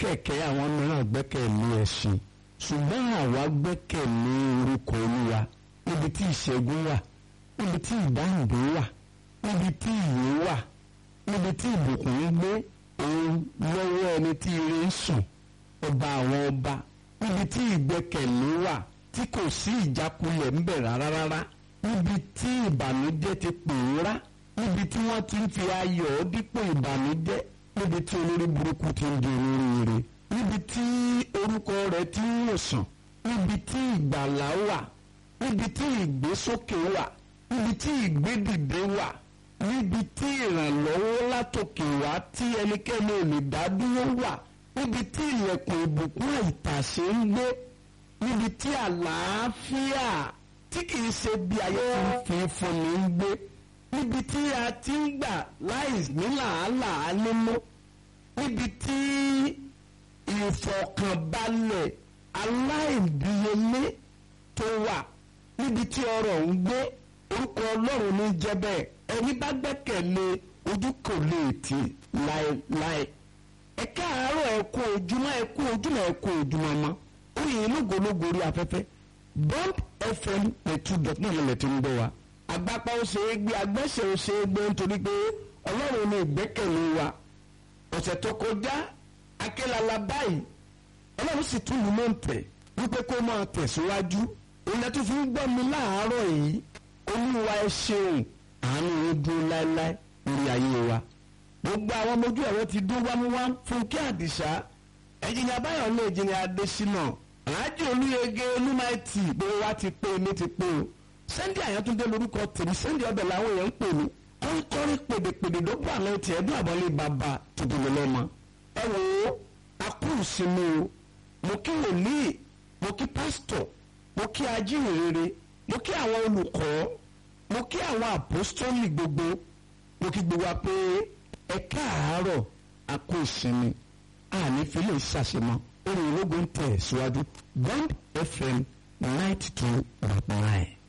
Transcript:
kẹ̀kẹ́ àwọn mìíràn gbẹ́kẹ̀lé ẹṣin ṣùgbọ́n àwa gbẹ́kẹ̀lé orúkọ olúwa níbi tí ìṣẹ́gun wà níbi tí ìdáǹdè wà níbi tí ìyè wà níbi tí ìbùkún ń gbé òun lọ́wọ́ ẹni tí ire ń sùn ọba àwọn ọba níbi tí ìgbẹ́kẹ̀lé wà tí kò sí ìjákulẹ̀ ń bẹ̀ rárá rárá níbi tí ìbànújẹ́ ti pòórá níbi tí wọ́n ti ń fi ayọ̀ dípò ìbànújẹ́ níbi tí olórí burúkú ti ń di olóríire níbi tí orúkọ rẹ̀ ti ń wòsàn níbi tí ìgbàlá wà níbi tí ìgbésókè wà níbi tí ìgbédìde wà níbi tí ìrànlọ́wọ́ látòkè wá tí ẹnikẹ́ni ò lè dá dúró wà níbi tí ilẹ̀kùn ìbùkún àìtàṣe ń gbé níbi tí àlàáfíà tí kìí ṣe bí ayé fi fúnni ń gbé níbi tí a ti ń gbà láì ní làálàá nínú níbi tí ìfọ̀kànbalẹ̀ aláìdíyelé tó wà níbi tí ọrọ̀ ń gbé orúkọ ọlọ́run ní jẹ́ bẹ́ẹ̀ ẹni bá gbẹ́kẹ̀lé ojú kò lè tì láéláé ẹ káàárọ̀ ẹ kú ojúmọ́ ẹ kú ojúmọ́ ẹ kú ojúmọ́ mọ́ oyin lógológo orí afẹ́fẹ́ bond fm ẹ̀tú dot náà lọ́lẹ̀ tí ń gbọ́ wa agbápá ó ṣe é gbé agbẹ́sẹ̀ ó ṣe é gbé nítorí pé ọlọ́run ní ìgbẹ́kẹ̀lé wa ọ̀sẹ̀ tó kọjá akélala báyìí ọlọ́run sì tún lù ló ń tẹ̀ wípé kó máa tẹ̀síwájú ilẹ̀ tó fi ń gbọ́ mi láàárọ̀ yìí olúwa ẹ ṣeun àánú yín dúró láéláé lórí ayé wa gbogbo àwọn ọmọ ojú ẹ̀rọ ti dún wámúwám fúnkẹ́ àdìsá ẹ̀jìnlẹ̀ abáyọ̀ ní ìjìnlẹ̀ adésínà aláàjì olúyege olúmáìtì gbogbo wa ti pé mi ti pé o sẹ́ndì àyàntúndé lorúkọ tèmi sẹ́ndì ọbẹ̀ làwọn èèyàn ń pè mí kọ́ríkọ́rí pèdèpèdè ló bá àwọn tiẹ̀ dún àbọ̀lé bàbá tuntun lọ́mọ ẹ wò ó akúrù sínú o mo kí wòlíì mo kí pásítọ̀ mo kí ajíhìnrere mo kí àwọn olùkọ́ mo kí àwọn àpòstólì gbogbo mo kí gbogbo wa pé ẹ káàárọ̀ àkó ìsinmi àní fílẹ̀ ṣàṣemọ́ orin ológun tẹ̀ síwájú bond fm ninety two dot nine.